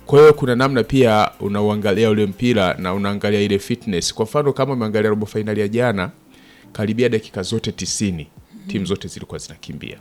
Kwa hiyo kuna namna pia unauangalia ule mpira na unaangalia ile fitness. Kwa mfano kama umeangalia robo fainali ya jana, karibia dakika zote tisini timu zote zilikuwa zinakimbia.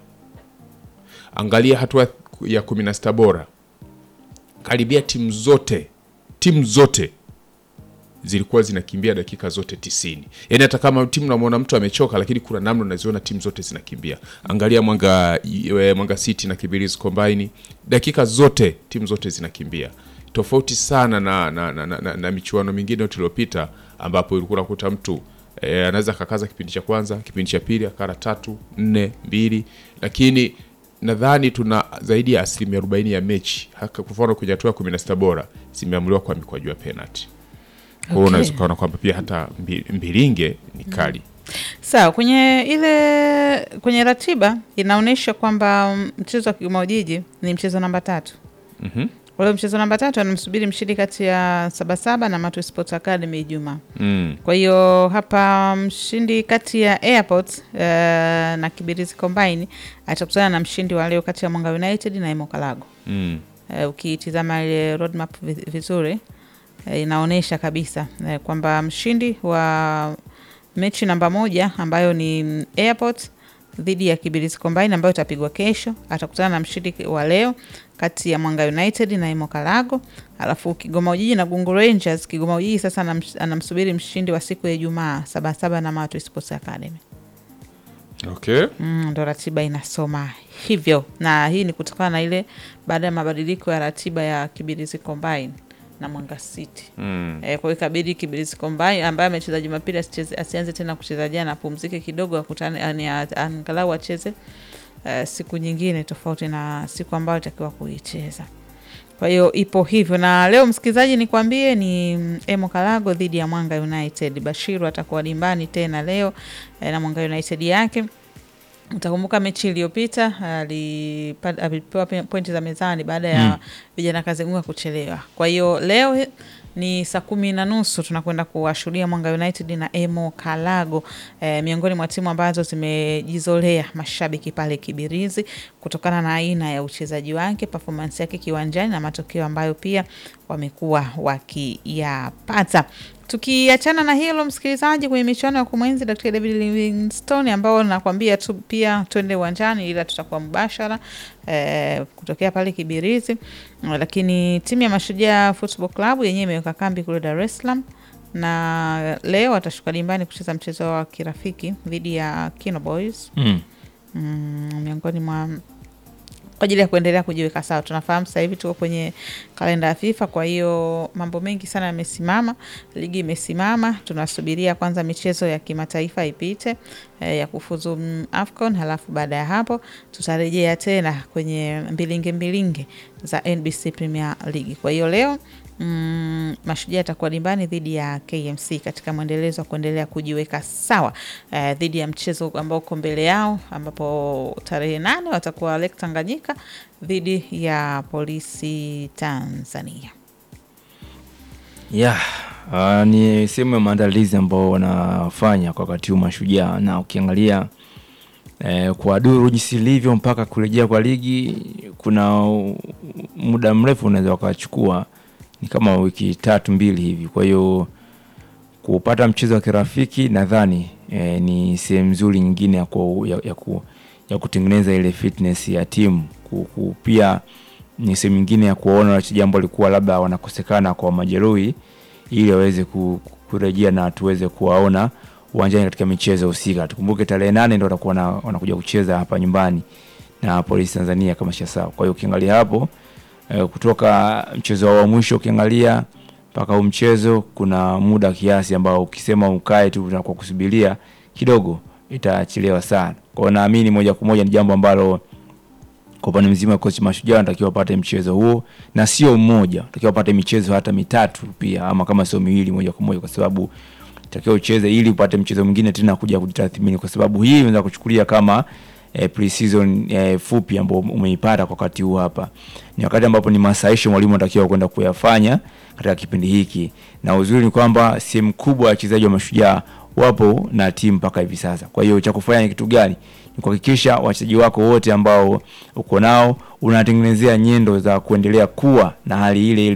Angalia hatua ya kumi na sita bora, karibia timu zote timu zote zilikuwa zinakimbia dakika zote tisini. Yaani hata kama timu namwona mtu amechoka, lakini kuna namna unaziona timu zote zinakimbia. Angalia Mwanga e, Mwanga City na Kibirizi Combine, dakika zote timu zote zinakimbia, tofauti sana na, na, na, na, na, na michuano mingine tuliopita ambapo ulikuwa unakuta mtu e, anaweza akakaza kipindi cha kwanza, kipindi cha pili akara tatu nne mbili, lakini nadhani tuna zaidi ya asilimia arobaini ya mechi haka kwa mfano kwenye hatua ya kumi na sita bora zimeamuliwa kwa mikwaju ya penalty. Kwa hiyo Okay. unaweza ukaona kwamba pia hata mbi- mbilinge ni kali. Sawa, kwenye ile kwenye ratiba inaonyesha kwamba mm, mchezo wa Kigoma Ujiji ni mchezo namba tatu. Mhm. Ule mchezo namba tatu anamsubiri mshindi kati ya Sabasaba na Matu Sports Academy Ijumaa. Mm. Kwa hiyo hapa mshindi kati ya Airport uh, na Kibirizi Combine atakutana na mshindi wa leo kati ya Mwanga United na Emo Kalago. Mm. Uh, ukitizama ile roadmap vi- vizuri uh, inaonyesha kabisa uh, kwamba mshindi wa mechi namba moja ambayo ni mm, Airport dhidi ya Kibirizi Combine ambayo itapigwa kesho atakutana na mshindi wa leo kati ya Mwanga United na Imo Kalago. Alafu Kigoma Ujiji na Gungu Rangers, Kigoma Ujiji sasa anam- anamsubiri mshindi wa siku ya Ijumaa Sabasaba na Matu Sports Academy. Okay. Mm, ndo ratiba inasoma hivyo, na hii ni kutokana na ile baada ya mabadiliko ya ratiba ya Kibirizi Combine na Mwanga City. Mm. E, kwa hiyo ikabidi Kibirizi Combine ambaye amecheza Jumapili asicheze- asianze tena kucheza jana, apumzike kidogo, akutane yani a- angalau acheze eh, siku nyingine tofauti na siku ambayo itakiwa kuicheza. Kwa hiyo ipo hivyo, na leo msikilizaji, nikwambie ni mm, Emo Kalago dhidi ya Mwanga United. Bashiru atakuwa dimbani tena leo eh, na Mwanga United yake Utakumbuka mechi iliyopita alipa- alipewa pe- pointi za mezani baada ya Mm. vijana Kazenguka kuchelewa. Kwa hiyo leo he- ni saa kumi na nusu tunakwenda kuwashuhudia Mwanga United na Emo Kalago eh, miongoni mwa timu ambazo zimejizolea mashabiki pale Kibirizi kutokana na aina ya uchezaji wake, performance yake kiwanjani na matokeo ambayo pia wamekuwa wakiyapata. Tukiachana na hilo, msikilizaji, kwenye michuano ya kumwenzi Dr. David Livingstone ambao nakwambia tu pia twende uwanjani, ila tutakuwa mubashara eh, kutokea pale Kibirizi. Eh, Lakini timu ya Mashujaa Football Club yenyewe imeweka kambi kule Dar es Salaam na leo watashuka dimbani kucheza mchezo wa kirafiki dhidi ya Kino Boys Mm. mm, miongoni mwa kwa ajili ya kuendelea kujiweka sawa. Tunafahamu sasa hivi tuko kwenye kalenda ya FIFA, kwa hiyo mambo mengi sana yamesimama, ligi imesimama. Tunasubiria kwanza michezo ya kimataifa ipite eh, ya kufuzu mm, AFCON, halafu baada ya hapo tutarejea tena kwenye mbilinge mbilinge za NBC Premier League. Kwa hiyo leo Mm, Mashujaa atakuwa dimbani dhidi ya KMC katika mwendelezo wa kuendelea kujiweka sawa eh, dhidi ya mchezo ambao uko mbele yao, ambapo tarehe nane watakuwa Lake Tanganyika dhidi ya Polisi Tanzania. Yeah, uh, ni sehemu ya maandalizi ambao wanafanya kwa wakati huu Mashujaa, na ukiangalia eh, kwa duru jinsi ilivyo mpaka kurejea kwa ligi, kuna u- muda mrefu unaweza wakachukua, ni kama wiki tatu mbili hivi. Kwa hiyo kupata mchezo wa kirafiki nadhani eh, ni sehemu nzuri nyingine ya, ku, ya, ya, ku, ya kutengeneza ile fitness ya timu ku, ku, pia ni sehemu nyingine ya kuwaona wachezaji ambao walikuwa labda wanakosekana kwa majeruhi ili waweze ku- ku- kurejea na tuweze kuwaona uwanjani katika michezo husika. Tukumbuke tarehe nane ndo watakuwa na- wanakuja kucheza hapa nyumbani na Polisi Tanzania kama sawa. Kwa hiyo ukiangalia hapo eh, kutoka mchezo wao wa mwisho ukiangalia mpaka huu mchezo kuna muda kiasi ambao ukisema ukae tu na kwa kusubiria kidogo itachelewa sana. Kwa hiyo naamini moja kwa moja ni jambo ambalo kwa upande mzima kocha Mashujaa anatakiwa apate mchezo huo na sio mmoja, anatakiwa apate michezo hata mitatu pia, ama kama sio miwili moja kwa moja, kwa sababu takiwa ucheze ili upate mchezo mwingine tena kuja kujitathmini, kwa sababu hii unaweza kuchukulia kama eh, pre-season eh, fupi ambao umeipata kwa wakati huu hapa. Ni wakati ambapo ni masaisho mwalimu anatakiwa kwenda kuyafanya katika kipindi hiki, na uzuri ni kwamba sehemu kubwa ya wachezaji wa Mashujaa wapo na timu mpaka hivi sasa. Kwa hiyo cha kufanya ni kitu gani? Ni kuhakikisha wachezaji wako wote ambao uko nao unatengenezea nyendo za kuendelea kuwa na hali ile ile